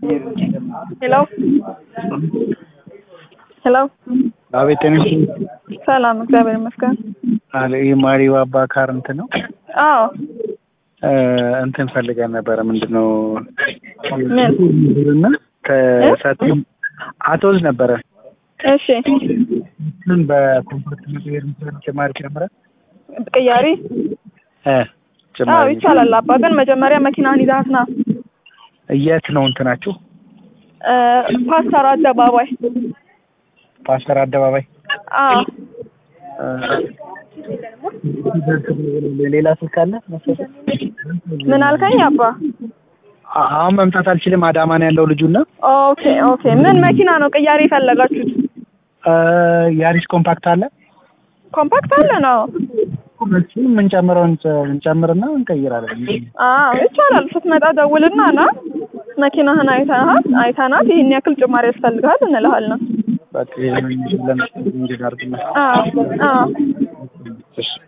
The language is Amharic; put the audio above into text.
ሄሎ ሄሎ አቤት ጤነሽ ሰላም፣ እግዚአብሔር ይመስገን። አለ ይህ ማሪው አባ ካር እንትን ነው አዎ እ እንትን ፈልገን ነበረ ምንድን ነው ምን? እና ከሰት አቶዝ ነበረ እሺ፣ ምን በኮምፓክት መቀየር ምትሆን ጭማሪ ጨምረ ቅያሪ እ አዎ ጭማሪ ይቻላል። አባ ግን መጀመሪያ መኪናህን ይዘሃት ና። የት ነው እንትናችሁ? እ ፓስተር አደባባይ። ፓስተር አደባባይ አዎ እ ሌላ ስልክ አለ መሰለኝ? ምን አልከኝ አባ? አ- አሁን መምጣት አልችልም። አዳማ ነው ያለው ልጁና ኦኬ ኦኬ። ምን መኪና ነው ቅያሪ የፈለጋችሁት? እ ያሪስ ኮምፓክት አለ ኮምፓክት አለ ነው? እሱን የምንጨምረው እንጨምርና እንቀይራለን። አዎ ይቻላል። ስትመጣ ደውልና ና። መኪናህን አይተናት አይተናት ይህን ያክል ጭማሪ ያስፈልግሃል እንልሃለን። በቃ ይሄንን ለምን እንዲህ አድርግና አዎ አዎ እሺ